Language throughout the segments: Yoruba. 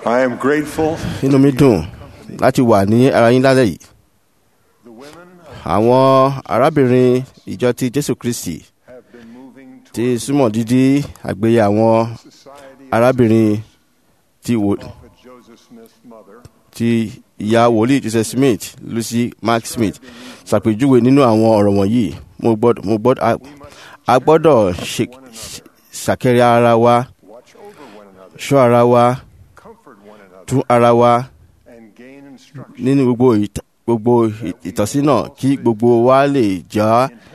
I am grateful. inú mi dùn láti wà ní ara yín lálẹ́ yìí The women àwọn arábìnrin ìjọ ti jésù kristi have been moving ti toward súnmọ́ dídí àgbéyé àwọn society. arábìnrin ti wò Prophet Joseph Smith's mother ti ìyá wòlíì joseph smith lucy mark smith ṣàpèjúwe nínú àwọn ọ̀rọ̀ wọ̀nyí mo gbọ́dọ̀ mo gbọ́dọ̀ a- a gbọ́dọ̀ ṣe- ṣàkẹ́rẹ́ ara wa watch over one another, ṣọ́ ara wa comfort one another, tún ara wa and gain instruction nínú gbogbo ìt- gbogbo ì- ìtọ́sí náà kí gbogbo wa lè jà in heaven.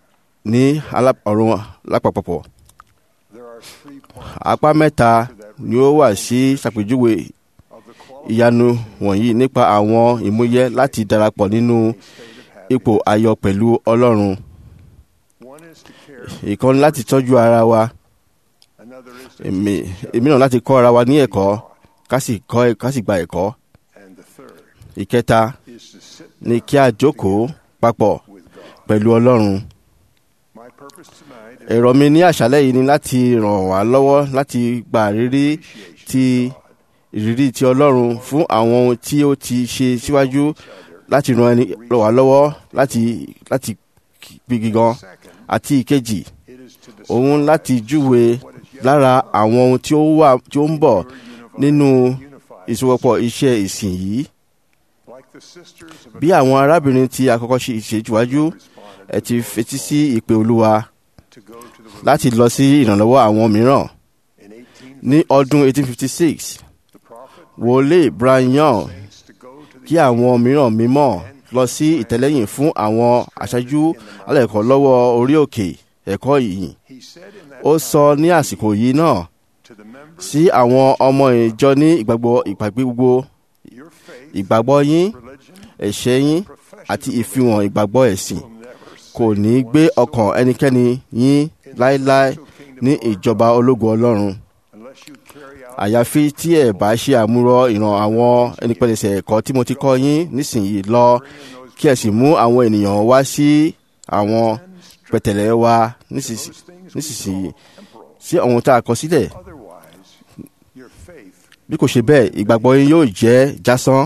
ní alá- ọ̀run lápapọ̀. There are three points apá mẹ́ta ni ó wà sí ṣàpèjúwe of the quality ìyanu wọ̀nyí nípa àwọn ìmúyẹ láti darapọ̀ nínú state of happiness. ipò ayọ̀ pẹ̀lú ọlọ́run. One is to care, ìkan láti tọ́jú ara wa another is to èmi èmi náà láti kọ́ ara wa ní ẹ̀kọ́ ká sì kọ́ ká sì gba ẹ̀kọ́. and the third ìkẹta is to sit ni kí a jókòó papọ̀ with God. pẹ̀lú ọlọ́run. My purpose tonight is èrò mi ní àṣálẹ́ yìí ni láti ràn wá lọ́wọ́ láti gba ìrírí appreciation ti of God, ìrírí ti ọlọ́run fún àwọn ohun tí ó ti ṣe síwájú láti ran ẹni ràn wá lọ́wọ́ láti láti gbígi gan Second, àti ìkejì it is to òun describe láti júwe what is yet lára àwọn ohun tí ó wà tí ó ń bọ̀ pure, unified, nínú unified, ìsopọ̀pọ̀ iṣẹ́ ìsìn yìí like the sisters of bí àwọn arábìnrin tí àkọ́kọ́ ṣe ìṣèjúwájú responded ẹ ti fetí sí ìpè olúwa to go to the láti lọ sí ìrànlọ́wọ́ àwọn mìíràn in 18 ní ọdún 1856 the prophet wòlíì brian young saints to go to the kí àwọn mìíràn mímọ́ lọ sí ìtẹ́lẹ́yìn fún àwọn aṣáájú alẹ́kọ̀ọ́ lọ́wọ́ orí òkè ẹ̀kọ́ yìí he said in that ó time sọ ní àsìkò yìí náà to the members sí àwọn ọmọ ìjọ ní ìgbàgbọ́ ìpàgbé gbogbo your faith ìgbàgbọ́ yín religion ẹ̀ṣẹ̀ yín profession àti ìfihàn ìgbàgbọ́ ẹ̀sìn will never kò save ní one gbé soul ọkàn ẹnikẹ́ni yín láéláé ní ìjọba ológun ọlọ́run unless you carry out àyàfi tí ẹ bá ṣe àmúrọ ìran àwọn ẹnipẹlẹsẹ ẹ̀kọ́ tí mo ti kọ́ yín nísìnyí lọ kí ẹ sì mú àwọn ènìyàn wá sí àwọn pẹ̀tẹ̀lẹ̀ wa nísìsì- those things we nísinsìnyí call temporal. sí àwọn tá a kọ sílẹ̀ Otherwise, your faith, bí kò ṣe bẹ́ẹ̀ ìgbàgbọ́ yín yóò jẹ́ jásán.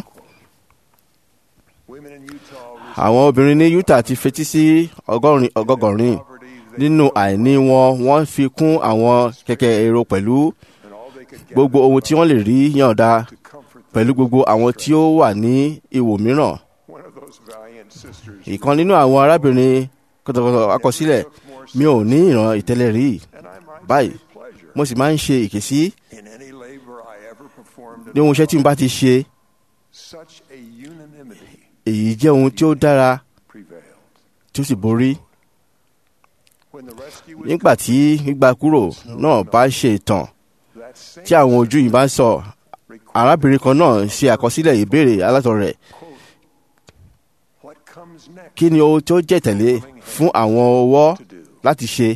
women in Utah àwọn obìnrin ní utah ti fetí sí ọgọ́rin ọgọ́gọ́rin poverty, they nínú àìní wọn wọ́n fi kún àwọn kẹ̀kẹ́ èrò pẹ̀lú and all they could gbogbo gather ohun tí wọ́n lè rí yànda to comfort them. pẹ̀lú gbogbo àwọn tí ó wà ní ìwò mìíràn. One of those valiant sisters ìkan nínú àwọn arábìnrin kọ̀tọ̀kọ̀tọ̀ akọsílẹ̀ mi ò ní ìran ìtẹ́lẹ̀ rí and I might báyìí take pleasure mo sì máa ń ṣe ìkèsí in any labor I ever performed ní ohun iṣẹ́ tí mo bá ti ṣe such a unanimity èyí jẹ́ ohun tí ó dára prevailed. tí ó sì borí. When the rescue was nígbà tí gbígbà kúrò náà bá ṣe ìtàn that same tí àwọn ojú yìí bá ń sọ arábìnrin kan náà ṣe àkọsílẹ̀ ìbéèrè alátọ̀ rẹ̀ quote, what comes next kí ni ohun tí ó jẹ́ tẹ̀lé fún àwọn ọwọ́ to do láti ṣe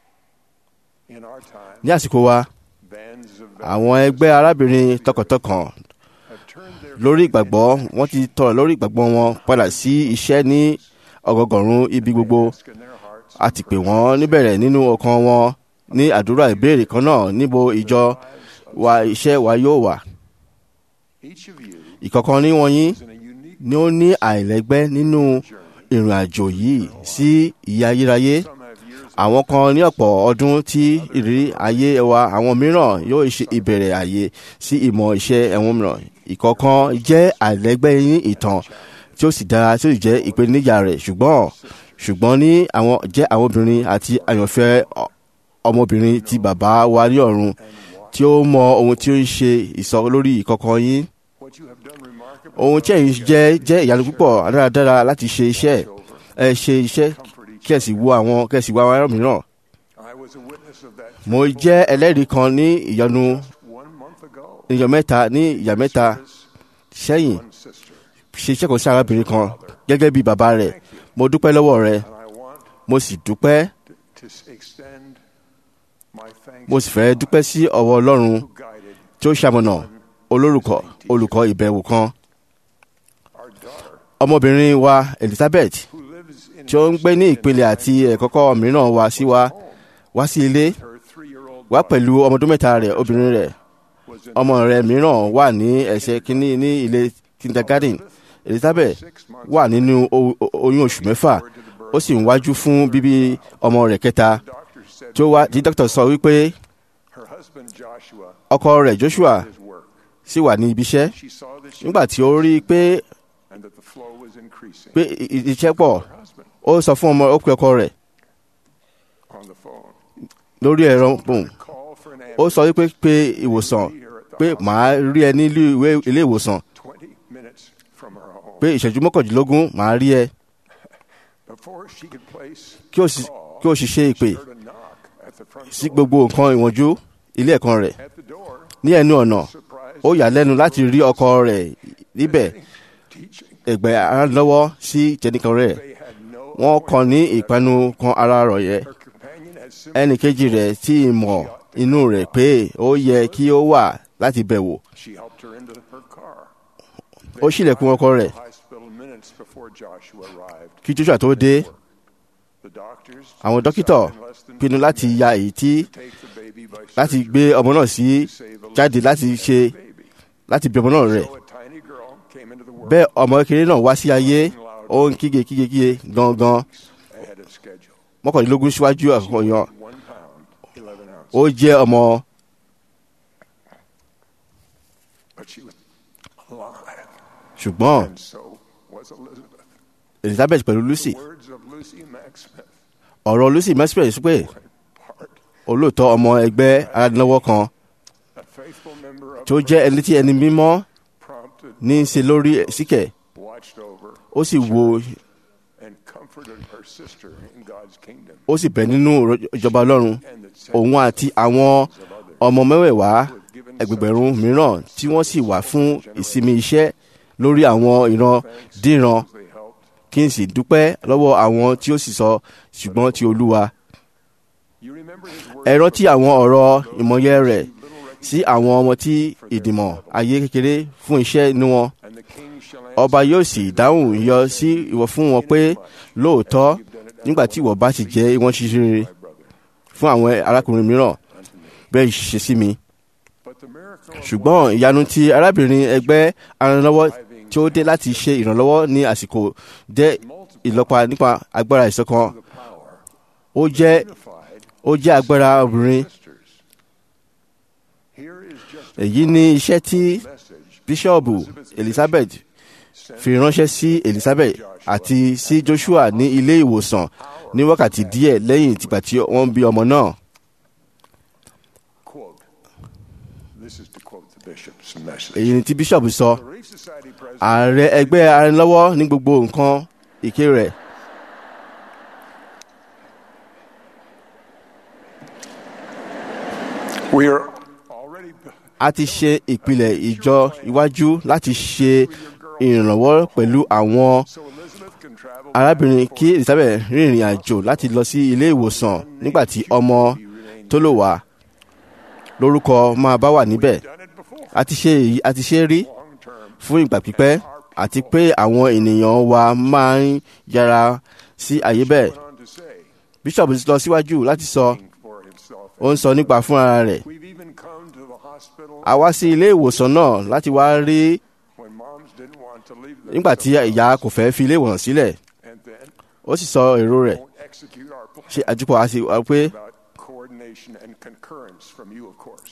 in our time? ní àsìkò wa Bands of àwọn ẹgbẹ́ arábìnrin tọkàntọkàn have turned their lórí ìgbàgbọ́ wọ́n ti tọrọ lórí ìgbàgbọ́ wọn padà sí iṣẹ́ ní ọgọgọ̀rún ibi gbogbo ask in their hearts a ti pè wọ́n níbẹ̀rẹ̀ nínú ọkàn wọn ní àdúrà ìbéèrè kan náà níbo ìjọ wa iṣẹ́ wa yóò wà each of you ìkọ̀kan ní wọ̀nyí is in a unique ni ó ní àìlẹ́gbẹ́ nínú journey. ìrìn àjò yìí sí ìyà ayérayé Some have years àwọn kan ní ọ̀pọ̀ ọdún tí ìrírí ayé wa àwọn mìíràn yóò ṣe ìbẹ̀rẹ̀ àyè sí ìmọ̀ iṣẹ́ ẹ̀wọ̀n mìíràn ìkọ̀kan jẹ́ àìlẹ́gbẹ́ ní ìtàn tí ó sì dára tí ó sì jẹ́ ìpèníjà rẹ̀ ṣùgbọ́n ṣùgbọ́n ní àwọn jẹ́ àwọn obìnrin àti àyànfẹ́ ọ- ọmọbìnrin ti bàbá wa ní ọ̀run tí ó mọ ohun tí ó ń ṣe ìsọ lórí ìkọ̀kan yín what you have done remarkably ohun tí ẹ̀yin jẹ́ jẹ́ ìyanu púpọ̀ dáradára láti ṣe iṣẹ́ ẹ ṣe iṣẹ́ kí ẹ sì wo àwọn kí ẹ sì wo àwọn ará mìíràn I was a witness of that mo jẹ́ ẹlẹ́rìí kan ní ìyanu one month ago. ìyọ mẹ́ta ní ìyá mẹ́ta sẹ́yìn One sister. ṣe iṣẹ́ kan sí arábìnrin kan gẹ́gẹ́ bí bàbá rẹ̀ mo dúpẹ́ lọ́wọ́ rẹ̀ And I want mo sì dúpẹ́ to s- extend my thanks mo sì fẹ́ dúpẹ́ sí ọwọ́ ọlọ́run who guided tí ó ṣamọ̀nà olórúkọ olùkọ́ ìbẹ̀wò kan our daughter ọmọbìnrin wa Elizabeth who lives in tí ó ń gbé ní ìpele àti ẹ̀kọ́kọ́ mìíràn wá sí wa wá sí ilé her three-year-old wá pẹ̀lú ọmọdún mẹ́ta rẹ̀ obìnrin rẹ̀ was in ọmọ rẹ̀ mìíràn wà ní ẹsẹ̀ kínní ní ilé kindergarten elizabeth six months. wà nínú o- o- oyún oṣù mẹ́fà ó sì ń wájú fún bíbí ọmọ rẹ̀ kẹta Doctor said tí ó wá tí dókítà sọ wípé her husband Joshua ọkọ rẹ̀ joshua his work. sì wà ní ibi iṣẹ́ She saw that she nígbà tí ó rí i pé and that the flow was increasing. pé i- i- iṣẹ́ pọ̀ Her husband ó sọ fún ọmọ ó pe ọkọ rẹ̀ on the phone lórí ẹ̀rọ pòun call for an ó ambulance sọ wípé pé ìwòsàn pé màá rí ẹ ní ilé ìwé- ilé ìwòsàn 20 minutes from her home. pé ìṣẹ́jú mọ́kàndínlógún màá rí ẹ Before she could place kí o sì kí o sì ṣe ìpè she heard a knock at the front sí door. gbogbo nǹkan ìwọ̀njú ilé ẹ̀kan rẹ̀ At the door, ní ẹnu ọ̀nà surprised ó yà lẹ́nu láti rí ọkọ rẹ̀ níbẹ̀ teaching. ẹgbẹ́ aránlọ́wọ́ sí jẹnìkan rẹ̀ They had no wọ́n kàn ní ìpinnu kan ara rọ̀ yẹ her companion had simply ẹnì kejì rẹ̀ tí ì mọ̀ inú rẹ̀ pé ó yẹ kí ó wà láti bẹ̀ wò she helped her into her car. ó ṣílẹ̀kùn ọkọ rẹ̀ Hospital minutes before Joshua arrived. kí joshua tó dé The doctors àwọn dókítà decided in less than pinnu láti ya èyí tí take the baby by láti surgery gbé ọmọ náà sí to save a jáde living láti ṣe baby. láti bí ọmọ náà rẹ̀ So a tiny girl came into the world bẹ́ẹ̀ ọmọ kékeré náà wá sí ayé ó ń kígbe kígbe kígbe gangan ahead of schedule. mọ́kànlélógún síwájú àkọ́kọ́ yan One pound, 11 ounces. ó jẹ́ ọmọ But she was alive. ṣùgbọ́n And so was Elizabeth. elizabeth pẹ̀lú lucy Words of Lucy Mack Smith ọ̀rọ̀ lucy mesper sọ pé were in part olóòótọ́ ọmọ ẹgbẹ́ aládùnlọ́wọ́ kan a faithful member of tó jẹ́ ẹni tí ẹni mímọ́ prompted, ní í ṣe lórí síkẹ̀ watched over, ó sì wo and comforted her sister in God's kingdom. ó sì bẹ̀ nínú ìjọba ọlọ́run And that òun àti àwọn ọmọ mẹ́wẹ̀ẹ̀wá ẹgbẹgbẹ̀rún mìíràn tí wọ́n sì wà fún ìsinmi iṣẹ́ lórí àwọn ìran díran they helped. kí n sì dúpẹ́ lọ́wọ́ àwọn tí ó sì sọ ṣùgbọ́n ti olúwa You remember his words ẹ rántí àwọn ọ̀rọ̀ ìmọ̀ye rẹ̀ sí àwọn ọmọ tí ìdìmọ̀ ayé kékeré fún iṣẹ́ inú wọn and the king shall ọba yóò sì dáhùn yọ sí ìwọ fún wọn pé lóòótọ́ nígbà tí ìwọ bá sì jẹ́ ìwọ̀n ṣiṣẹ́ rere my brother fún àwọn arákùnrin mìíràn unto me. bẹ́ẹ̀ ṣe sí mi But the miracle of ṣùgbọ́n ìyanu ti arábìnrin ẹgbẹ́ aranlọ́wọ́ tí ó dé láti ṣe ìrànlọ́wọ́ ní àsìkò jẹ́ ìlọ́pa nípa agbára ìṣọ̀kan the power ó jẹ́ unified ó jẹ́ agbára obìnrin sisters. Here is just èyí ni iṣẹ́ tí a message bíṣọ́ọ̀bù elizabeth sent fi ránṣẹ́ sí elizabeth àti sí joshua ní ilé ìwòsàn ní wákàtí díẹ̀ lẹ́yìn tìgbà tí wọ́n bí ọmọ náà quote. This is to quote the bishop's message. èyí ni tí bíṣọ́ọ̀bù sọ The Relief Society president ààrẹ ẹgbẹ́ aranlọ́wọ́ ní gbogbo nǹkan ìké rẹ̀ We are already a ti ṣe ìpìlẹ̀ ìjọ iwájú láti ṣe ìrànlọ́wọ́ pẹ̀lú àwọn so Elizabeth can travel arábìnrin kí elizabeth rìnrìn àjò láti lọ sí ilé ìwòsàn nígbà tí ọmọ tó lò wá lórúkọ máa bá wà níbẹ̀ done it before a ti ṣe èyí a ti ṣe rí long term fún ìgbà pípẹ́ àti pé àwọn ènìyàn wa máa ń yára sí àyè bẹ́ẹ̀ went on to say bíṣọ̀bù lọ síwájú láti sọ for himself ó ń sọ nípa fúnra rẹ̀ we've even come to the hospital a wá sí ilé ìwòsàn náà láti wá rí when moms didn't want to leave them nígbà tí ìyá kò fẹ́ fi ilé ìwòsàn sílẹ̀ and then ó sì sọ èrò rẹ̀ won't execute our plan ṣe àjùpọ̀ àti wá pé about coordination and concurrence from you of course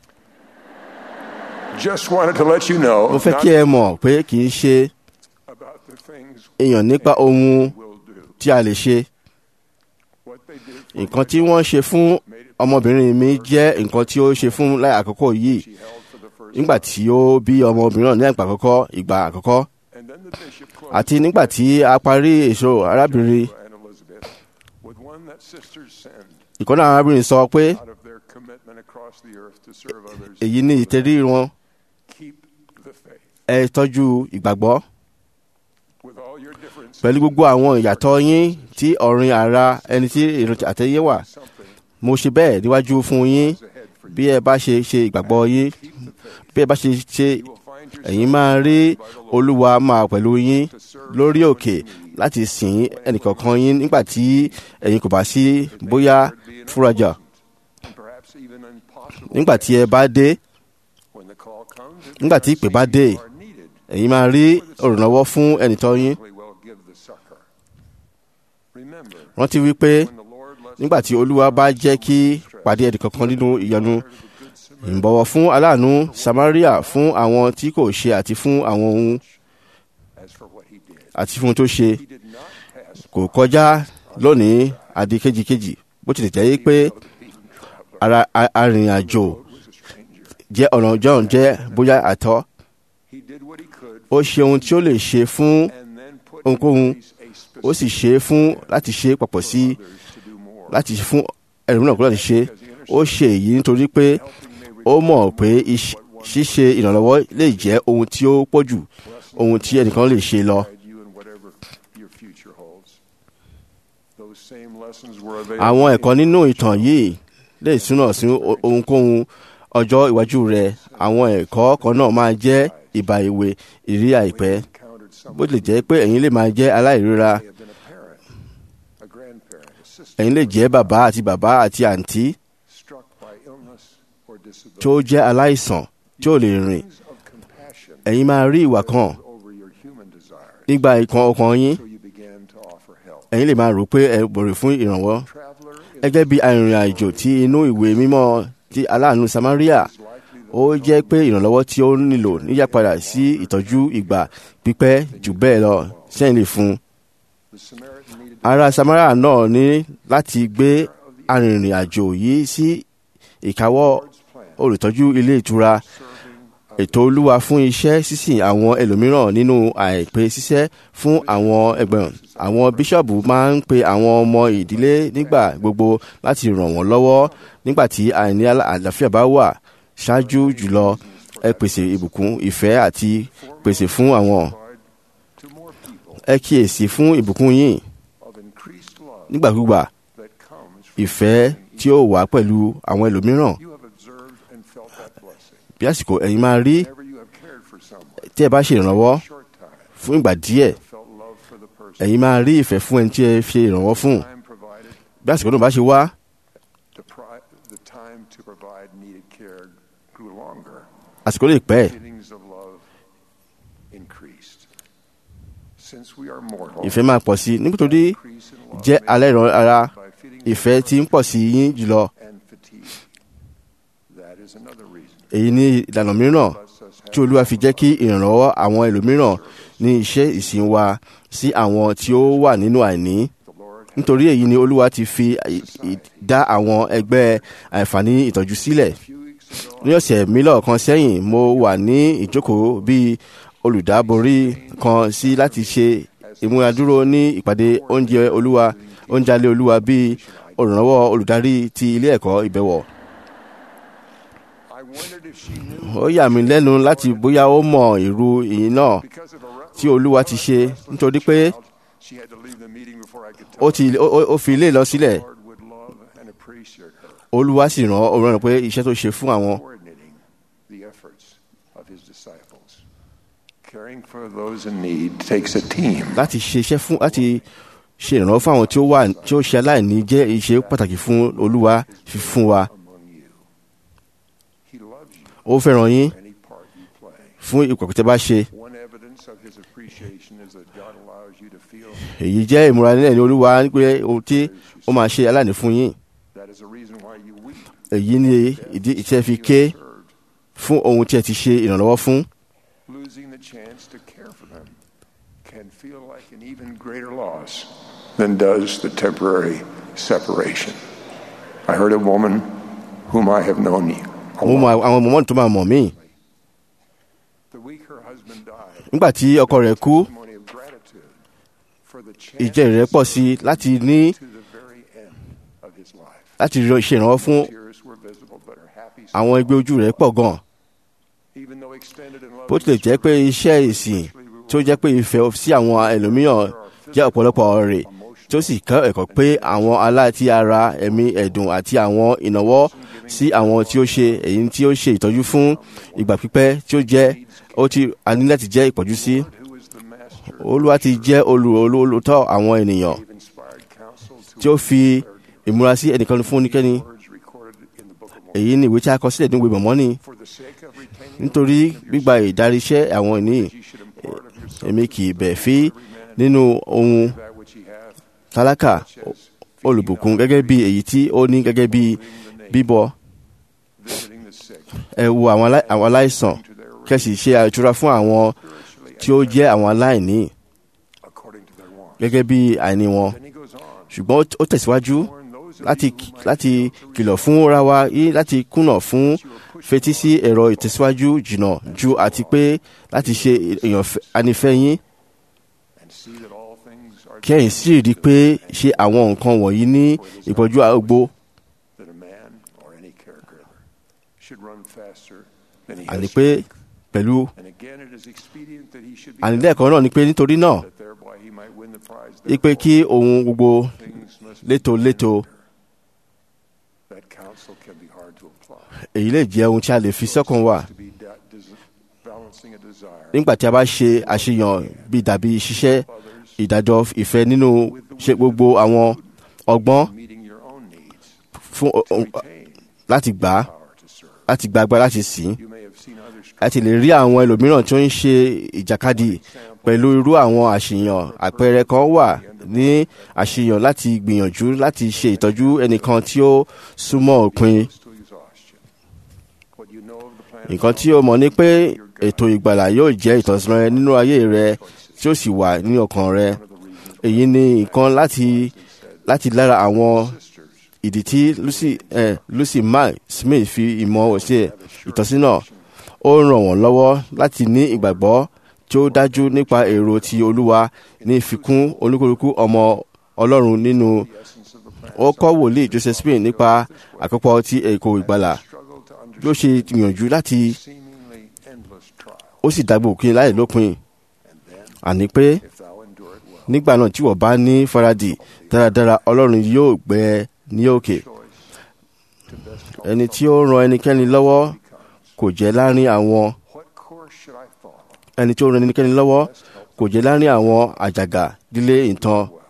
just wanted to let you know mo fẹ́ not kí ẹ mọ̀ pé kì í ṣe about the things èèyàn nípa ohun we'll do tí a lè ṣe what they did for nǹkan tí wọ́n ṣe fún ọmọbìnrin mi jẹ́ nǹkan tí ó ṣe fún láì àkọ́kọ́ yìí she held for the first nígbà tí ó bí ọmọbìnrin náà ní ìgbà àkọ́kọ́ ìgbà àkọ́kọ́ and then the bishop closed àti nígbà tí a parí èso arábìnrin and Elizabeth with one that sisters send ìkọ́nà arábìnrin sọ pé out of their commitment across the earth to serve others èyí ní ìtẹ̀rí wọn keep the faith ẹ tọ́jú ìgbàgbọ́ with all your differences pẹ̀lú gbogbo àwọn ìyàtọ̀ yín tí ọ̀rìn ara ẹni tí ìrántí àtẹ̀yẹ wà something mo ṣe bẹ́ẹ̀ níwájú fún yín is ahead for you bí ẹ bá ṣe ṣe ìgbàgbọ́ yín keep the faith bí ẹ bá ṣe ṣe you will find yourself ẹ̀yin máa rí by the Lord olúwa máa pẹ̀lú yín to serve lórí someone òkè in need. láti sìn ẹnìkọ̀ọ̀kan yín nígbà tí ẹ̀yin kò bá sí bóyá fúrajà and perhaps even impossible nígbà tí ẹ bá dé comes, it nígbà tí ìpè bá dé you are needed. ẹ̀yin máa rí olùrànlọ́wọ́ fún ẹnìtọ́ yín We will give the succor. Remember, rántí wípé when the Lord lets nígbà tí olúwa bá jẹ́ kí pàdé ẹnìkankan nínú ìyọnu ìbọ̀wọ̀ fún aláàánú samaria fún àwọn tí kò ṣe àti fún àwọn ohun as for what he did, àti fún ohun tó ṣe he did not pass kò kọjá lónìí àdí kejìkejì bó tilẹ̀ jẹ́ pé the beaten traveler. ara a- arìnrìn-àjò He was a stranger. jẹ́ ọ̀nà john jẹ́ bóyá àtọ́ He did what he could ó ṣe ohun tí ó lè ṣe fún and then put ohunkóhun in place a ó sì specific ṣe é fún láti ṣe é papọ̀ sí others to do more. láti fún ẹlòmíràn kó láti ṣe é. ó ṣe èyí nítorí pé Helping may ó mọ̀ pé iṣ- ṣíṣe ìrànlọ́wọ́ lè jẹ́ ohun tí ó pọ̀ jù ohun tí ẹnìkan lè ṣe lọ. guide you in whatever your future holds. Those same lessons were available àwọn ẹ̀kọ́ nínú ìtàn yìí lè túnà sí o- ohunkóhun ọjọ́ iwájú rẹ̀ àwọn ẹ̀kọ́ kan náà máa jẹ́ ìbà ìwé ìrí àìpẹ́ encountered someone bó tilẹ̀ jẹ́ pé ẹ̀yin lè máa jẹ́ aláìríra may have been a parent, a grandparent, a sister, ẹ̀yin lè jẹ́ bàbá àti bàbá àti àǹtí struck by illness or disability. tó jẹ́ aláìsàn tí ò lè rìn Feelings of compassion ẹ̀yin máa rí ìwà kan over your human desires, nígbà ìkan ọkàn yín so you began to offer help. ẹ̀yin lè máa rò pé ẹ bọ̀rẹ̀ fún ìrànwọ́ Traveler is gẹ́gẹ́ bí arìnrìn àjò tí inú ìwé mímọ́ ti aláàánú samaria likely the ó jẹ́ pé ìrànlọ́wọ́ tí ó nílò níyàpadà sí ìtọ́jú ìgbà pípẹ́ jù bẹ́ẹ̀ lọ sẹ́yìn lè fún un. the Samaritan needed ará samaria náà ní láti gbé arìnrìn àjò yìí sí ìkáwọ́ Lord's plan, olùtọ́jú ilé ìtura serving ètò olúwa fún iṣẹ́ sísìn àwọn ẹlòmíràn nínú àìpé ṣiṣẹ́ fún àwọn ẹgbẹ̀rún àwọn bíṣọ̀bù máa ń pe àwọn ọmọ ìdílé nígbà gbogbo láti ràn wọ́n lọ́wọ́ nígbà tí àìní àlà- àlàáfíà bá wà ṣáájú jùlọ ẹ pèsè ìbùkún ìfẹ́ àti pèsè fún àwọn provide to more people ẹ kíyèsí fún ìbùkún yín of increased love nígbàkúgbà that comes from ìfẹ́ tí ó wà pẹ̀lú àwọn ẹlòmíràn you have observed and felt that blessing. bí àsìkò ẹ̀yin máa rí Whenever you have cared for someone, tí ẹ bá ṣe ìrànlọ́wọ́ short time, fún ìgbà díẹ̀ felt love for the person. ẹ̀yin máa rí ìfẹ́ fún ẹni tí ẹ ṣe ìrànwọ́ fún Time provided, bí àsìkò náà bá ṣe wá the, pri- the time to provide needed care grew longer. àsìkò lè pẹ́ Feelings of love increased. Since we are mortal, ìfẹ́ máa pọ̀ sí i nítorí increase in love jẹ́ may alẹ́ ìran ara by feeling ìfẹ́ tí ń pọ̀ sí yín jùlọ and fatigue. That is another reason. èyí ni ìlànà mìíràn Lets us have tí olúwa fi jẹ́ kí ìrànlọ́wọ́ àwọn ẹlòmíràn ní iṣẹ́ ìsìn wa sí àwọn tí ó wà nínú àìní the Lord has nítorí èyí ni olúwa ti fi ì- ì- dá àwọn ẹgbẹ́ àǹfààní ìtọ́jú sílẹ̀ a few weeks ago. ní ọ̀sẹ̀ mílọ̀ kan sẹ́yìn mo wà ní ìjókòó bíi olùdáborí kan sí láti ṣe ìmúradúró ní ìpàdé oúnjẹ olúwa oúnjẹ alẹ́ olúwa bíi olùrànlọ́wọ́ olùdarí ti ilé ẹ̀kọ́ ìbẹ̀wọ̀. I wondered if she knew ó yà mí lẹ́nu láti bóyá ó mọ ìrú ìyìn náà because of a tí olúwa ti ṣe nítorí pé she had to leave the meeting before I could ó tell ti ó- ó- ó fi ilé lọ sílẹ̀ the Lord would love and appreciate her olúwa sì ràn ó rán pé iṣẹ́ tó ṣe fún àwọn coordinating the efforts of his disciples. Caring for those in need takes a team. láti ṣe iṣẹ́ fún láti ṣe ìrànlọ́wọ́ fún àwọn tí ó wà tí ó ṣe aláìní jẹ́ iṣẹ́ pàtàkì fún olúwa fi fún wa among you. He loves you ó fẹ́ràn yín for any part you play. fún ìpàkọ́ tẹ́ bá ṣe One evidence of his appreciation is that God allows you to feel èyí jẹ́ ìmúra nílẹ̀ ní olúwa pé ohun tí ó máa ṣe aláìní fún yín that is a reason why you weep. èyí ni ìdí ìtẹ́ fi ké Served. fún ohun tí ẹ ti ṣe ìrànlọ́wọ́ fún Losing the chance to care for them can feel like an even greater loss than does the temporary separation. I heard a woman whom I have known a mo mọ long àwọn mọ̀mọ́ tó máa mọ̀ mí The week her husband died, nígbà tí ọkọ rẹ̀ kú testimony of gratitude for the ìjẹ́ chance rẹ̀ pọ̀ sí i láti ní to the very end of his life. láti rí- ṣe ìrànlọ́wọ́ fún Tears were visible, but her happy àwọn ẹgbẹ́ ojú rẹ̀ pọ̀ gan even though extended and bó tilẹ̀ jẹ́ pé iṣẹ́ ìsìn tí ó jẹ́ pé ìfẹ́ sí àwọn ẹlòmíràn jẹ́ ọ̀pọ̀lọpọ̀ rẹ̀ tí ó sì kọ́ ẹ̀kọ́ pé àwọn aláti ara ẹ̀mí ẹ̀dùn àti àwọn ìnáwó sí àwọn tí ó ṣe èyí tí ó ṣe ìtọ́jú fún ìgbà pípẹ́ tí ó jẹ́ ó ti a ní láti jẹ́ ìpọ́jú sí who is the master olúwa ti jẹ́ olù- olú- olùtọ́ àwọn ènìyàn gave inspired counsel to tí ó fi ìmúra sí ẹnìkan fún oníkẹ́ni words recorded in the book of èyí ni ìwé tí a kọ sílẹ̀ ní ìwé mọ̀mọ́nì For the sake of retaining nítorí gbígba ìdaríṣẹ́ àwọn ìní you should impart of yourself èmi kì í bẹ̀ fí nínú ohun that which ye have, tálákà olùbùkún gẹ́gẹ́ bí èyí tí ó ní gẹ́gẹ́ bí bíbọ visiting the sick, ẹ wo àwọn alá- àwọn aláìsàn to their kẹ́sì ṣe àìtura fún àwọn spiritually tí ó jẹ́ àwọn aláìní according to their wants. gẹ́gẹ́ bí àìní wọn Then he goes on, ṣùgbọ́n ó- ó tẹ̀síwájú warn those of láti you who might láti fail to kìlọ̀ fún ra wa yí láti kùnà fún you are pushed fetí sí ẹ̀rọ ìtẹ̀síwájú jìnnà ju àti pé láti ṣe èèyàn fẹ́- anífẹ́ yín and see that all things are kẹ́yìn sì rí i pé ṣe àwọn nǹkan wọ̀nyí ní ìpọ́jú àgbo that a man or any caregiver should run faster than he àní has pé strength. pẹ̀lú And again, it is expedient that he should be àní done, lẹ́ẹ̀kan náà ni pé nítorí náà that thereby he might win the prize. ipe kí ohun gbogbo Therefore, things must be létòlétò That counsel can be hard to apply. èyí lè jẹ́ ohun tí a lè fi sọ́kàn wà To be da- des- balancing a desire nígbà tí a bá ṣe àṣeyàn bí dàbí ṣiṣẹ́ of others, ìdájọ́ ìfẹ́ nínú ṣe gbogbo àwọn ọgbọ́n meeting your own needs, fún to ohun- retain láti gbà á power to serve. láti gba agbára láti sìn You may have seen others a ti lè rí àwọn ẹlòmíràn tí ó ń ṣe ìjàkadì pẹ̀lú irú àwọn àṣeyàn àpẹẹrẹ kan wà ní àṣeyàn láti gbìyànjú láti ṣe ìtọ́jú ẹnìkan tí ó súnmọ́ òpin close to exhaustion. What you know of the plan of nǹkan tí ó mọ̀ ni pé ètò ìgbàlà yóò jẹ́ ìtọ́sọ́nà rẹ nínú ayé rẹ tí ó sì wà ní ọkàn rẹ one of the reasons èyí ni nǹkan láti láti lára àwọn sisters ìdí tí Lucy eh, Lucy Mack Smith fi ìmọ̀ ṣe ìtọ́sínà ó ràn wọ́n lọ́wọ́ láti ní ìgbàgbọ́ tí ó dájú nípa èrò ti Olúwa ní ìfikún olúkúlùkù ọmọ Ọlọ́run nínú the essence of the plan ó kọ́ wòlíì Joseph Smith nípa àkópọ̀ ti èkó ìgbàlà struggle to bí ó ṣe gbìyànjú láti understand seemingly endless trial. ó sì dàgbò òkè láì lópin And then, àní pé if thou endure it well, nígbà náà tí wọ́n bá ní faradì dáradára Ọlọ́run yóò gbé ẹ ní òkè choice to best help ẹni tí ó ran ẹnikẹ́ni lọ́wọ́ becomes kò jẹ́ láàrin àwọn what course should I follow? ẹni tí ó ran ẹnikẹ́ni lọ́wọ́ Best help kò jẹ́ láàrin àwọn àjàgà lílé ìtàn well.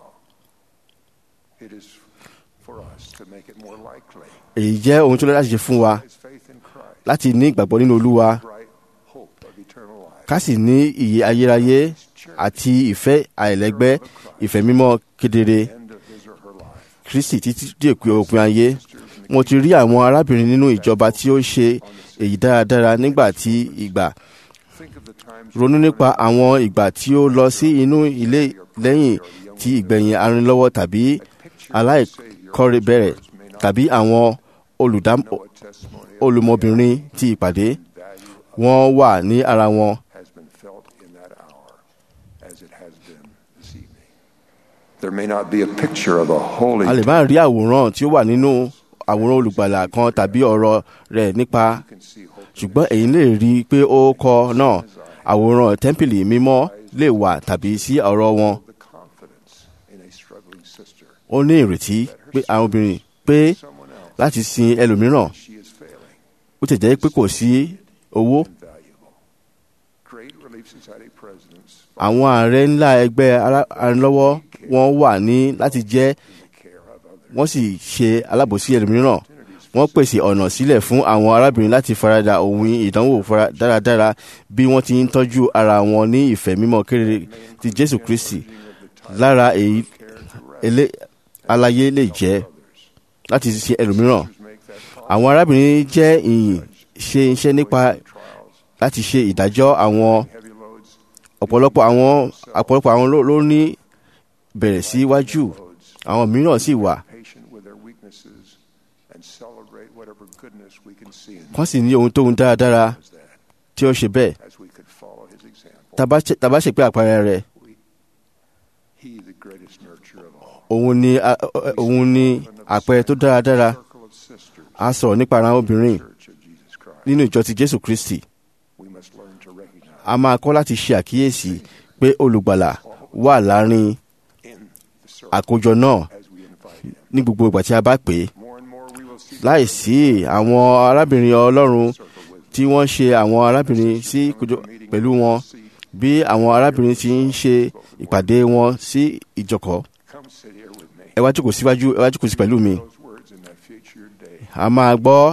It is for us to make it more likely. èyí jẹ́ ohun tó lọ́dá ṣe fún wa His faith in Christ, láti ní ìgbàgbọ́ nínú Olúwa bright hope of eternal life. ká sì ní ìyè ayérayé àti ìfẹ́ àìlẹ́gbẹ́ ìfẹ́ mímọ́ kedere End of his or her life. Kristi títí dé òpin òpin ayé mo ti rí àwọn arábìnrin nínú ìjọba tí ó ṣe èyí dáradára nígbà tí ìgbà Think of the times ronú nípa àwọn ìgbà tí ó lọ sí inú ilé lẹ́yìn tí ìgbẹ̀yìn arìnlọ́wọ́ tàbí aláìkọ́rẹ́ bẹ̀rẹ̀ tàbí àwọn olùdám know what testimony of olùmọbìnrin ti ìpàdé value wọ́n wà ní ara wọn has been felt in that hour as it has been this evening. There may not be a picture of a holy a lè má rí àwòrán tí ó wà nínú àwòrán olùgbàlà kan tàbí ọ̀rọ̀ rẹ̀ nípa you can see hope ṣùgbọ́n èyí lè rí i pé ó kọ náà àwòrán tẹ́ḿpìlì mímọ́ lè wà tàbí sí ọ̀rọ̀ wọn the confidence in a struggling sister. ó ní ìrètí pé àwọn obìnrin pé Someone else, láti sin ẹlòmíràn she is failing ó ti jẹ́ pé kò sí owó and valuable. Great Relief Society presidents àwọn ààrẹ ńlá ẹgbẹ́ ará- arìnlọ́wọ́ wọn wà ní láti jẹ́ in the care of others. wọ́n sì ṣe alábòsí ẹlòmíràn wọ́n pèsè ọ̀nà sílẹ̀ fún àwọn arábìnrin láti farada ohun ìdánwò fara- dáradára bí wọ́n ti ń tọ́jú ara wọn ní ìfẹ́ mímọ́ kéré ti Jésù Kristi lára èyí elé- aláyé lè jẹ́ láti ṣe ẹlòmíràn Make that call. àwọn arábìnrin jẹ́ ìyìn ṣe iṣẹ́ nípa Trials, láti ṣe ìdájọ́ àwọn heavy loads, ọ̀pọ̀lọpọ̀ àwọn ọ̀pọ̀lọpọ̀ àwọn ló- ló ní bẹ̀rẹ̀ síwájú loads, àwọn mìíràn sì wà patient with their weaknesses, and celebrate whatever goodness we can see in wọ́n sì ní ohun tóhun dáradára as that, tí ó ṣe bẹ́ẹ̀ as we could follow his example. Tá bá ṣe- tá bá ṣe pé àpẹẹrẹ rẹ̀ He, the greatest nurturer of all. òun ni a- òun ni àpẹẹrẹ tó dáradára Circle of sisters, a sọ̀rọ̀ nípa ara obìnrin Church of Jesus Christ. nínú ìjọ ti Jésù Kristi We must learn to recognize a máa kọ́ láti ṣe àkíyèsí pé olùgbàlà wà láàrin in the circle àkójọ náà as we invite him. ní gbogbo ìgbà tí a bá pè é More and more we will see láìsí àwọn arábìnrin Ọlọ́run circle with tí wọ́n ṣe àwọn arábìnrin sí kójọ pẹ̀lú wọn bí àwọn arábìnrin ti ń ṣe ìpàdé wọn sí ìjọkọ̀ come sit here with me. ẹ wá jókòó síwájú ẹ wá jókòó sí pẹ̀lú mi Those words in that future day. a máa gbọ́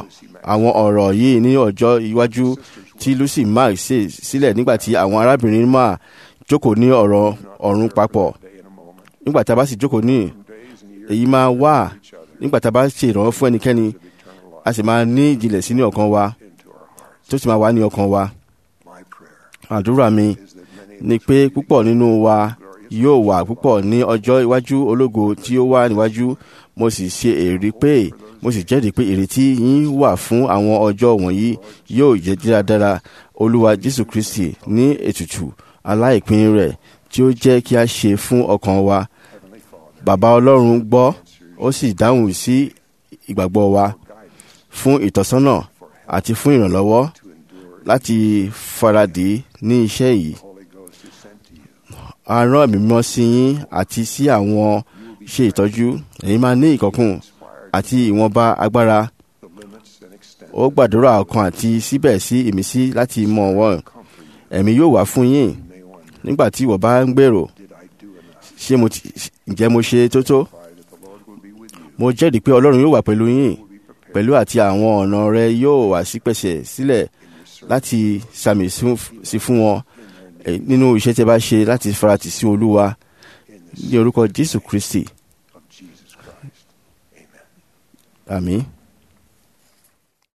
àwọn ọ̀rọ̀ yìí ní ọjọ́ iwájú tí lucy mark ṣe sílẹ̀ nígbà tí àwọn arábìnrin máa jókòó ní ọ̀rọ̀ ọ̀run papọ̀ day in a moment. nígbà tá a bá sì jókòó ní Days and years èyí máa wà each other nígbà tá a bá ṣe ìrànwọ́ fún ẹnikẹ́ni of eternal life a sì máa ní ìjìnlẹ̀ sínú ọkàn wa into our hearts. tó sì máa wà ní ọkàn wa My prayer àdúrà mi is that many of ni us pé will be púpọ̀ nínú wa yóò wà púpọ̀ ní ọjọ́ iwájú ológo tí ó wà níwájú mo sì ṣe èrè pé mo sì jẹ́rìí pé ìrètí yín wà fún àwọn ọjọ́ wọ̀nyí yóò jẹ́ dáradára olúwa jésù kristi ní ètùtù aláìpín rẹ̀ tí ó jẹ́ kí a ṣe fún ọkàn wa Heavenly Father bàbá ọlọ́run gbọ́ ó sì dáhùn sí ìgbàgbọ́ wa guidance fún ìtọ́sọ́nà àti fún ìrànlọ́wọ́ to endure. láti faradì ní iṣẹ́ yìí The Holy Ghost is sent to you. a rán ẹ̀mí mímọ́ sí yín àti sí àwọn ṣe ìtọ́jú èyí máa ní ìkọ̀kùn Inspired àti ìwọ̀nba agbára the limits and extent ó gbàdúrà ọkàn àti síbẹ̀ sí ìmísí láti mọ wọ́n comfort you ẹ̀mí yóò wá fún yín may wonder, nígbà tí ìwọ bá ń gbèrò did I do enough? ṣé mo ti ǹjẹ́ mo ṣe tó tó Pray that the Lord will be with you. mo jẹ́rìí pé ọlọ́run yóò wà pẹ̀lú yín Will be prepared pẹ̀lú àti àwọn ọ̀nà rẹ yóò wà sípẹ̀sẹ̀ sílẹ̀ in your service láti sàmì sún- sí fún wọn eh, nínú iṣẹ́ tí ẹ bá ṣe láti faratì sí olúwa in the ní orúkọ jésù kristi of Jesus Christ. Amen. àmín.